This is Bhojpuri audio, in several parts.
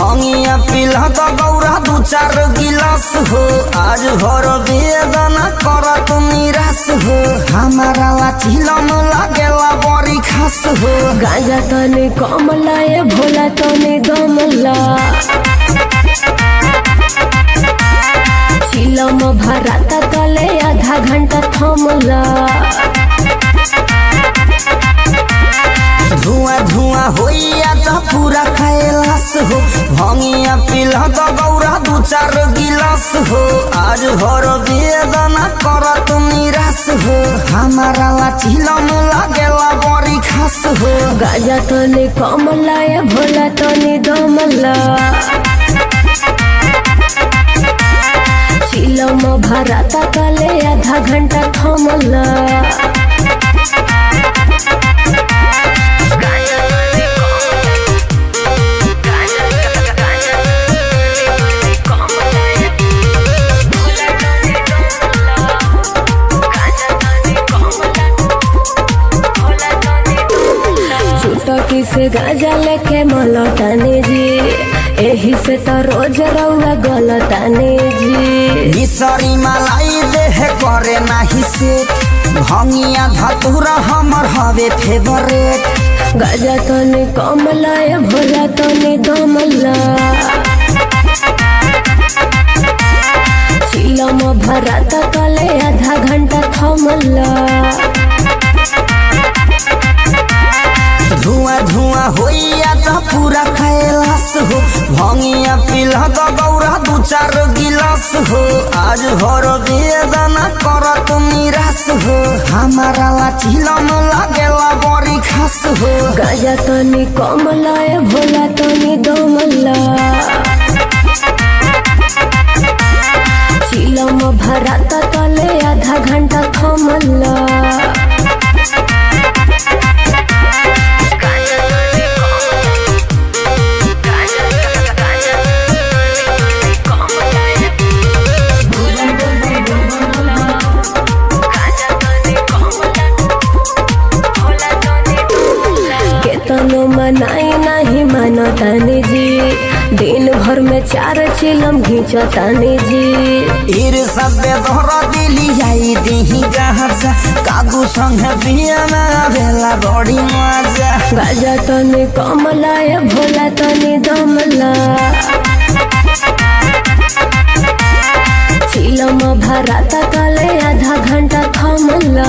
भंगिया पिला तो गौरा दू चार गिलास हो आज भर बेदना करत निराश हो हमारा लाचिलम लागेला बड़ी खास हो गांजा तने कमला ए भोला तने दमला चिलम भराता तले आधा घंटा थमला धुआं धुआं होइया तो पूरा कैलाश हो भंगिया पिला तो गौरा दू चार गिलास हो आज भर बेदना करत निराश हो हमारा लाचिलम लागेला बड़ी खास हो गांजा तने कमला ए भोला तने दमला चिलम भराता तले आधा घंटा थमला चुटकी से गाजा लेके मलताने जी एही से तो रोज रउआ गलताने जी मिसरी मलाई देह करे नाही से भंगिया धतुरा हमर हवे फेवरेट गाजा तने कमला ए भोला तने दमला चिलम भराता तले आधा घंटा थमला धुआं धुआं होइया तो पूरा कैलाश हो भंगिया पिला तो गौरा दू चार गिलास हो आज भर बेदना करत निराश हो हमारा लाचिलम लागेला बड़ी खास हो गाजा तने कमला ए भोला तने दमला चिलम भराता तले आधा घंटा थमला केतनो मनाई नहीं मानतानी जी दिन भर में चार चिलम घींचतानी जी ईर सबे तोहरा दिली आई दिही जहाँ से कागू संग पियाना भेला बड़ी मजा गाजा तने कमला ए भोला तने दमला चिलम भराता तले आधा घंटा थमला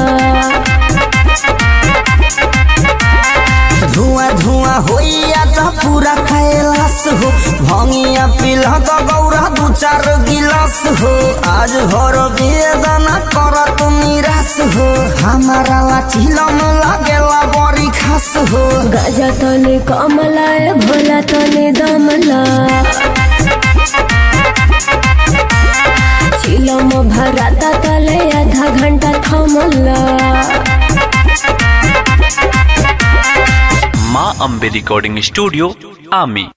धुआं धुआं होइया तो पूरा कैलाश हो भंगिया पिला तो गौरा दू चार गिलास हो आज भर बेदना करत निराश हो हमारा लाचिलम लागेला बड़ी खास हो गाजा तने कमला ए भोला तने दमला चिलम भराता तले आधा घंटा थमला माँ अम्बे रिकॉर्डिंग स्टूडियो आमी